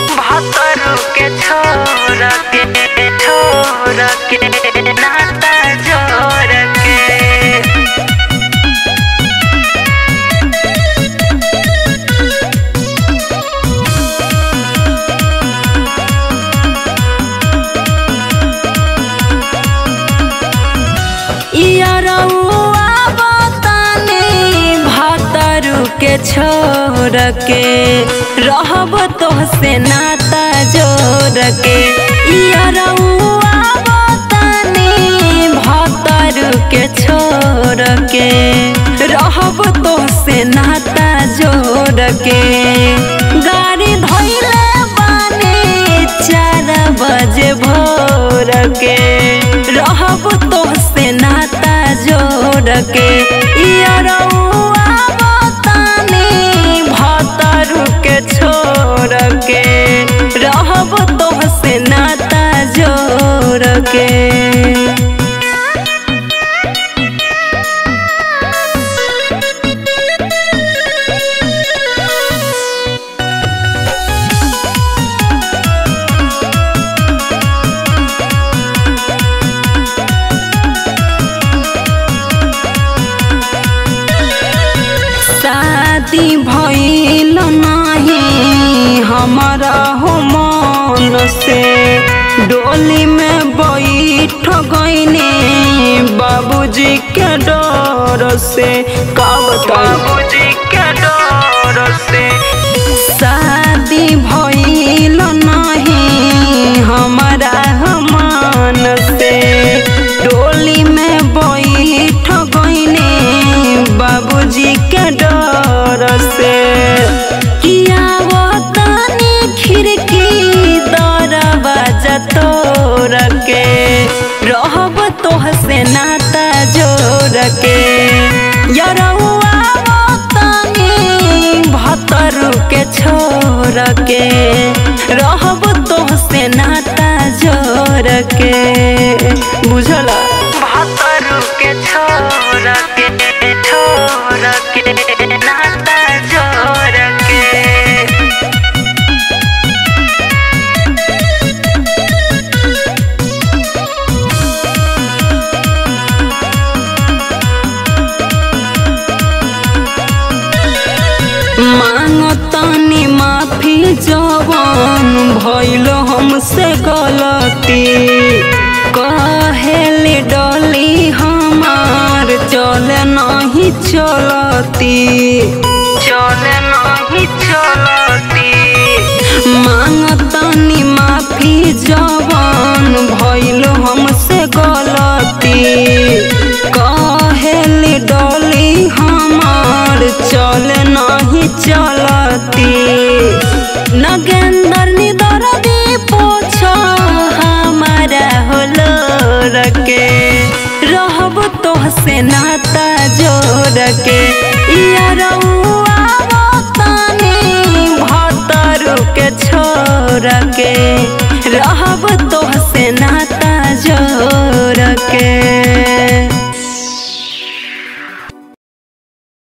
भातरू के छोड़ के छोड़ के नाता जोड़ के इयरउआ बताने भातरू के छोड़ के रहब तोहसे नाता जोड़ के इयरउआ बताने भातरू के छोड़ के रहब तोहसे नाता जोड़ के गाड़ी धैले बाने चार बजे भोर के रहब तोहसे नाता जोड़ के इयरउआ बताने भातरू के छोड़ के रहब तोहसे नाता जोड़ के शादी भइल नाही हमारा हो मन से डोली में बैठ गईने बाबूजी के डर से का बताऊं बाबूजी के डर से शादी भइल नाही हमारा मन से डोली में बैठ गईने बाबूजी के डर से किया वो तनी खिड़की दरवाजा तोड़ के रहब तोहसे नाता जोड़ के यरउआ वो तनी भतरू के छोड़ के रहब तोहसे नाता जोड़ के बुझला भातरू के छोड़ के छोड़ के नाता जोड़ के मांगतानी माफी जवान भइल हमसे गलती कहेले डली हमार चले नहीं चलती चले नहीं चलती मांगतानी माफी जवान भइल हमसे गलती कहेले डली हमार चले नहीं चलती नगेंदर निदर दी पोछ हमारा होलो रके रहब तोहसे नाता जोड़ के इयरउआ बताने भतरू के छोड़ के रहब तोहसे नाता जोड़ के